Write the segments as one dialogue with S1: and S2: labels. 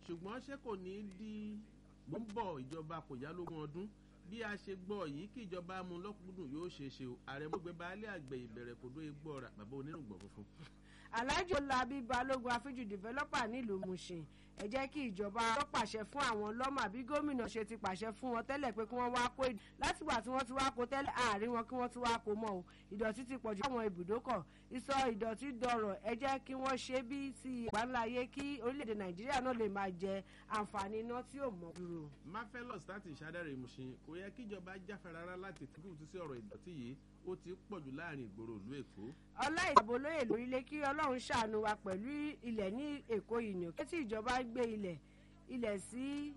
S1: ṣùgbọ́n ṣé kò ní di mò ń bọ̀ ìjọba kò yá lógún ọdún bí a ṣe gbọ́ yìí kí ìjọba mú lọ́kùnkúndùn yóò ṣe é ṣe o ààrẹ mọ́gbẹ́ baálé àgbẹ̀ ìbẹ̀rẹ̀ kò dó egbò ọ̀rà bàbá onírùngbọ̀n funfun.
S2: alhaji olabi balógun afiju developer nílùú mushin ẹ jẹ́ kí ìjọba lọ pàṣẹ fún àwọn lọ́mà bí gómìnà ṣe ti pàṣẹ fún wọn tẹ́lẹ̀ pé kí wọ́n wá kó látìgbà tí wọ́n ti wá kó tẹ́lẹ̀ àárín wọn kí wọ́n ti wá kó mọ́ o ìdọ̀tí ti pọ̀jù àwọn ibùdókọ̀ ìsọ ìdọ̀tí dọ̀rọ̀ ẹ jẹ́ kí wọ́n ṣe bí ti ìgbàláyé kí orílẹ̀-èdè nàìjíríà náà lè máa jẹ àǹfààní iná tí ò mọ̀ dúró.
S1: mafelos láti ìṣàdáre ìmùsìn kò yẹ kíjọba jáfara rárá láti tìkú sí ọ̀rọ̀ ìdọ̀tí yìí ó ti pọ̀jù láàrin ìgboro ìlú èkó.
S2: ọlá ìdàbò lóye lórílẹ̀ kí ọlọ́run ṣàánú wa pẹ̀lú ilẹ̀ ní èkó yìí ni òkè tí ìjọba gbé ilẹ̀ ilẹ̀ sí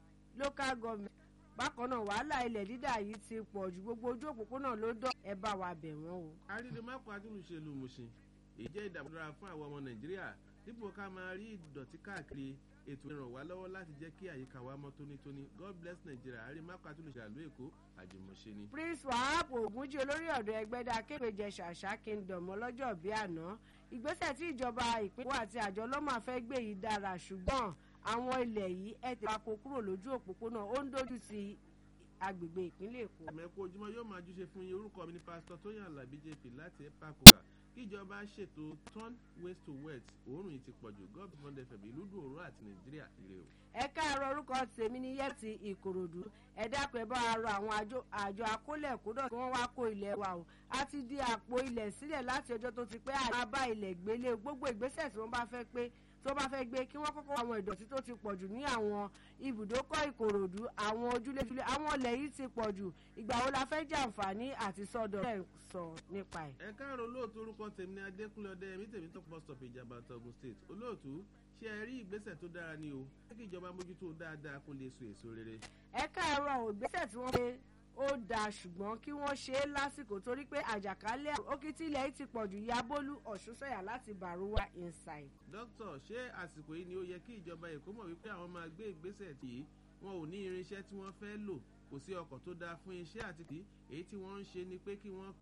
S2: local government bákan náà wàhálà ilẹ̀ dídà yìí ti pọ̀ ju gbogbo ojú òpópónà ló dán ẹ bá wa bẹ̀ wọ́n o.
S1: àrídìmákò adúlùṣèlú mùsìn èyí jẹ́ ìdàmúdára fún àwọn ọmọ nàìjíríà dípò ká máa rí ìdọ̀tí káàkiri ètò ìràn wá lọ́wọ́ láti jẹ́ kí àyíká wa mọ́ tónítóní god bless nigeria àrídìmákò adúlùṣèlú àlú èkó àjùmọ̀ṣe ni.
S2: prince wahab ogunji olórí ọ̀dọ́ ẹgbẹ́dá képejẹ ṣàṣà kingdom ọlọ́jọ́ bíi àná ìgbésẹ̀ tí ìjọba ìpínlẹ̀ àti àjọ lọ́mà fẹ́ gbé yìí dára ṣùgbọ́n àwọn ilẹ̀ yìí ẹ̀ tẹ̀ pako kúrò lójú òpópónà ó ń dojú sí agbègbè ìpínlẹ̀ èkó.
S1: ẹ̀mẹ́kọ ojúmọ́ yóò máa júṣe fún yín orúkọ mi ní pásítọ̀ tóyàn alábí jp láti epakoga kíjọba ṣètò turn waste to wet òórùn yìí ti pọ̀jù god fund fm ìlú dùn òórùn àti nàìjíríà ire o.
S2: ẹ káàárọ̀ orúkọ tèmi ní yẹ́tì ìkòròdú ẹ dákun ẹ bá wa rọ àwọn àjọ akólẹ̀ kódọ̀ kí wọ́n wá kó ilẹ̀ wa o a ti di àpò ilẹ̀ sílẹ̀ láti ọjọ́ tó ti pẹ́ àyà bá ilẹ̀ gbélé gbogbo ìgbésẹ̀ tí wọ́n bá fẹ́ pé tó bá fẹ́ gbé kí wọ́n kọ́kọ́ àwọn ìdọ̀tí tó ti pọ̀jù ní àwọn ibùdókọ̀ ìkòròdú àwọn ojúlé àwọn ọlẹ̀ yìí ti pọ̀jù ìgbà wo la fẹ́ jàǹfààní àti sọ́dọ̀ ẹ̀ sọ nípa ẹ̀.
S1: ẹ káàárọ̀ olóòtú orúkọ tèmi ní adékúnlé ọdẹ ẹmí tèmi tó pọ̀ stop ìjàmbá togun state olóòtú ṣé ẹ rí ìgbésẹ̀ tó dára ni o jẹ́ kí ìjọba mójútó dáadáa kó lè so èso rere.
S2: ẹ káàárọ̀ ìgbésẹ̀ tí wọ́n gbé ó dáa ṣùgbọ́n kí wọ́n ṣe é lásìkò torí pé àjàkálẹ̀ òkìtì ilẹ̀ yìí ti pọ̀jù yabolu ọ̀ṣunṣẹ́yà láti bàrúwá inside.
S1: dókítà ṣé àsìkò yìí ni ó yẹ kí ìjọba èkó mọ̀ wípé àwọn máa gbé ìgbésẹ̀ tí wọn ò ní irinṣẹ́ tí wọ́n fẹ́ lò kò sí ọkọ̀ tó dáa fún iṣẹ́ àti kì í èyí tí wọ́n ń ṣe ni pé kí wọ́n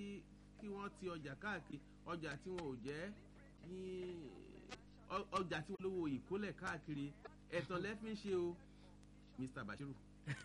S1: kí wọ́n ti ọjà káàkiri ọjà tí wọn ò jẹ́ ọjà tí wọ́n lówó ìkólẹ̀ káàkiri ẹ̀tàn lẹ́fí ń ṣe o mr bashiru.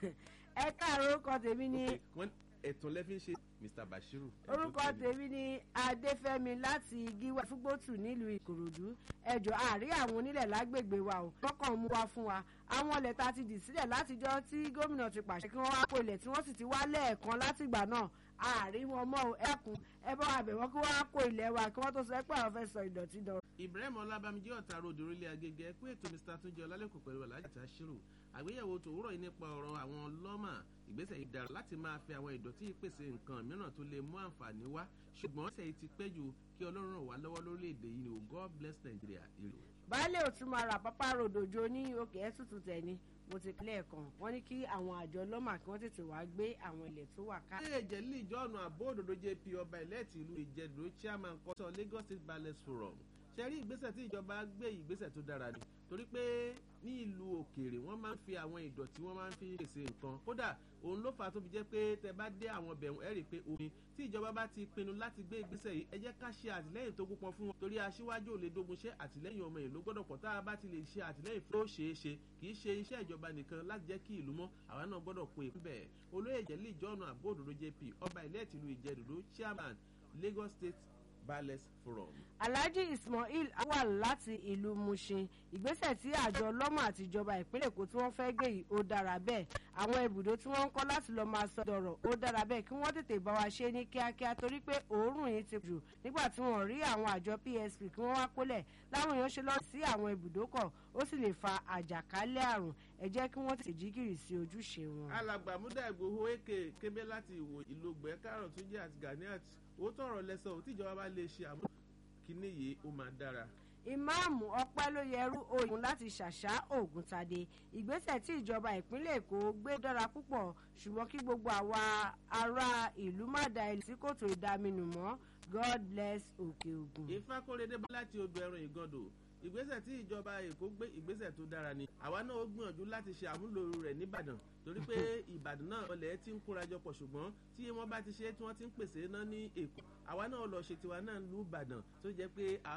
S2: ẹ káàárọ̀ orúkọ tèmi ni.
S1: ẹ̀tàn lẹ́fí ń ṣe mr bashiru.
S2: orúkọ tèmi ni adéfẹ́mi láti gíwá fúgbótù nílùú ìkòròdú ẹjọ́ àárí àwọn onílẹ̀ lágbègbè wa ò kọ́kàn mú wa fún wa àwọn ọlẹ̀ tá a ti dì sílẹ̀ látijọ́ tí gómìnà ti pàṣẹ kí wọ́n wá kó ilẹ̀ tí wọ́n sì ti wá lẹ́ẹ̀kan látìgbà náà àárí wọn mọ́ ẹkùn ẹ bá wa bẹ̀ wọ́n kí wọ́n wá kó ilẹ̀ wa kí wọ́n tó sọ pé àwọn fẹ́ sọ ìdọ̀tí dọ̀.
S1: ibrahim ọlábàmíjẹ́ ọ̀tá ròdò orílẹ̀ agége pé ètò mr túnjẹ ọlálẹ́kùn pẹ̀lú alájà tá a ṣírò àgbéyẹ̀wò tòwúrọ̀ yìí nípa ọ̀rọ̀ àwọn lọ́mà ìgbésẹ̀ ìdára láti máa fi àwọn ìdọ̀tí ìpèsè nǹkan mìíràn tó lè mú àǹfààní wá ṣùgbọ́n ṣe ti pẹ́ jù kí ọlọ́run ràn wá lọ́wọ́ lórílẹ̀‐èdè yìí ni o god bless nigeria ire.
S2: baálé òtún máa ra pápá ròdòjò ní òkè ẹ́tùtù tẹ̀ ni mo ti kílẹ̀ kan wọ́n ní kí àwọn àjọ lọ́mà kí wọ́n tètè wá gbé àwọn ilẹ̀ tó wà ká.
S1: ilé ìjẹ́lí ìjọ́nù àbó òdòdó jp ọba ìlẹ́ẹ̀tì ìlú ìjẹ́dùró chairman kọ́sọ̀ lagos state ballet forum ṣe rí ìgbésẹ̀ tí ìjọba gbé ìgbésẹ̀ tó dára ni torí pé ní ìlú òkèèrè wọ́n máa ń fi àwọn ìdọ̀tí wọ́n máa ń fi pèsè nǹkan kódà òun ló fà á tó fi jẹ́ pé tẹ bá dé àwọn bẹ̀rù ẹ̀rì pé omi tí ìjọba bá ti pinnu láti gbé ìgbésẹ̀ yìí ẹ jẹ́ ká ṣe àtìlẹ́yìn tó gbópọn fún wọn torí aṣíwájú ò lè dogun ṣe àtìlẹ́yìn ọmọ ìlú gbọ́dọ̀ pọ̀ tá a bá ti lè ṣe àtìlẹ́yìn fún ó ṣeé ṣe kì í ṣe iṣẹ́ ìjọba nìkan láti jẹ́ kí ìlú mọ́ àwa náà gbọ́dọ̀ kó èkó bẹ́ẹ̀ olóyè jẹ́lí ìjọ́nù àbóòdòdó jp ọba ilẹ̀ tìlú ìjẹ́dòdó chairman lagos state ballet forum.
S2: alhaji ismail wà láti ìlú mushin ìgbésẹ̀ tí àjọ lọ́mọ àtijọba ìpínlẹ̀ èkó tí wọ́n fẹ́ gbé yìí ó dára bẹ́ẹ̀ àwọn ibùdó tí wọ́n ń kọ́ láti lọ́ọ́ máa sọ dọ̀rọ̀ ó dára bẹ́ẹ̀ kí wọ́n tètè bá wa ṣe ní kíákíá torí pé òórùn yìí ti jù nígbà tí wọ́n rí àwọn àjọ psp kí wọ́n wá kólẹ̀ láwọn èèyàn ṣe lọ sí àwọn ibùdókọ̀ ó sì lè fa àjàkálẹ̀ àrùn ẹ jẹ́ kí wọ́n tètè jí gìrì sí ojúṣe wọn.
S1: alàgbà múdà ìgbòho èké kébé láti ìwò ìlógbẹ́ kárọ̀ tó jẹ́ àti ganiat ó tọrọ lẹ́sọ̀ ò tíjọba bá lè ṣe àmú kíní yìí ó máa dára
S2: ìmáàmù ọpẹ́ ló yẹrú oyún láti ṣàṣà ògùntadé ìgbésẹ̀ tí ìjọba ìpínlẹ̀ èkó gbé dára púpọ̀ ṣùgbọ́n kí gbogbo àwa ará ìlú má da ilé sí kòtò ìdaminù mọ́ god bless òkè ògùn.
S1: ìfakóredé bá láti odò ẹran ìgàndò ìgbésẹ̀ tí ìjọba èkó gbé ìgbésẹ̀ tó dára ni àwa náà ó gbìyànjú láti ṣe àmúlò rẹ̀ nìbàdàn torí pé ìbàdàn náà ọlẹ̀ ti ń kórajọ pọ̀ ṣùgbọ́n tí wọ́n bá ti ṣe tí wọ́n ti ń pèsè náà ní èkó àwa náà lọ ṣe tiwa náà lù ìbàdàn tó jẹ́ pé